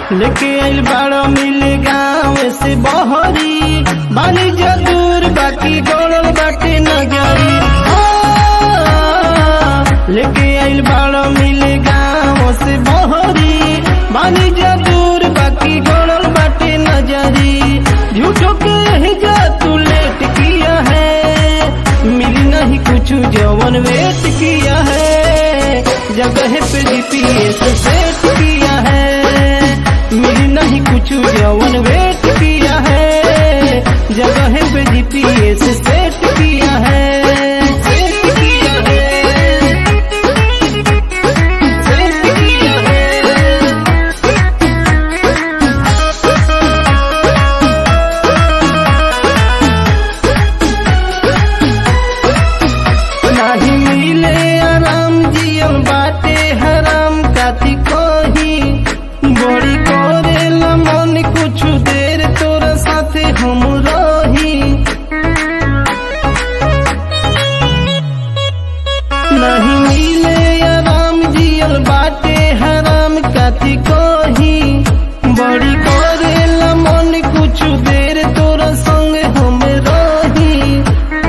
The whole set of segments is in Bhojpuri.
लेके आइल बाड़ो मिले गाँव से बहरी बानी जदूर बाकी गड़ल बाटे नगरी हाँ, लेके आइल बाड़ो मिले गाँव से बहरी बानी जदूर बाकी गड़ल बाटे नजरी झूठो के ही जा तू लेट किया है मिली नहीं कुछ जवन वेट किया है जगह पे जीपीएस सेट किया है मिली नहीं कुछ जवन वेट किया है जगह पे जीपीएस सेट किया है सेट किया है सेट किया है नाही मिले आराम जियम बाटे हराम काती कही बड़ी करेला मन कुछ देर तोरा साथे हम रही नहीं मिले आराम जियल बाटे हराम काती कही बड़ी करेला मन कुछ देर तोरा संग हम रही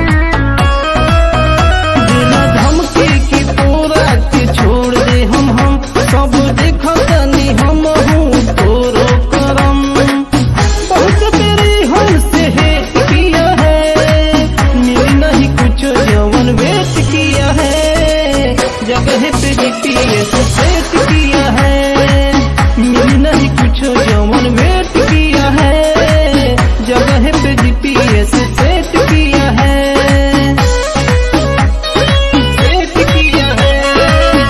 बिना धमकी की तोरा के छोड़ दे हम हम सब देखो तनी हम हूँ तोरो करम बहुत तेरे हमसे है किया है मिली नहीं कुछ जवन वेट किया है जगह पे जीपीएस सेट किया है मिली नहीं कुछ जवन वेट किया है जगह पे जीपीएस सेट किया है सेट किया है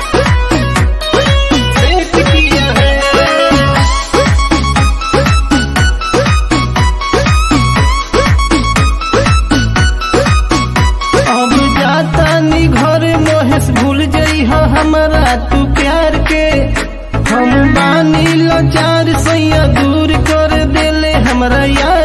सेट किया है अब जाता नी घर मोहेश भूल जई हो हमारा तू प्यार के हम बानी लाचार सैया दूर कर देले हमरा यार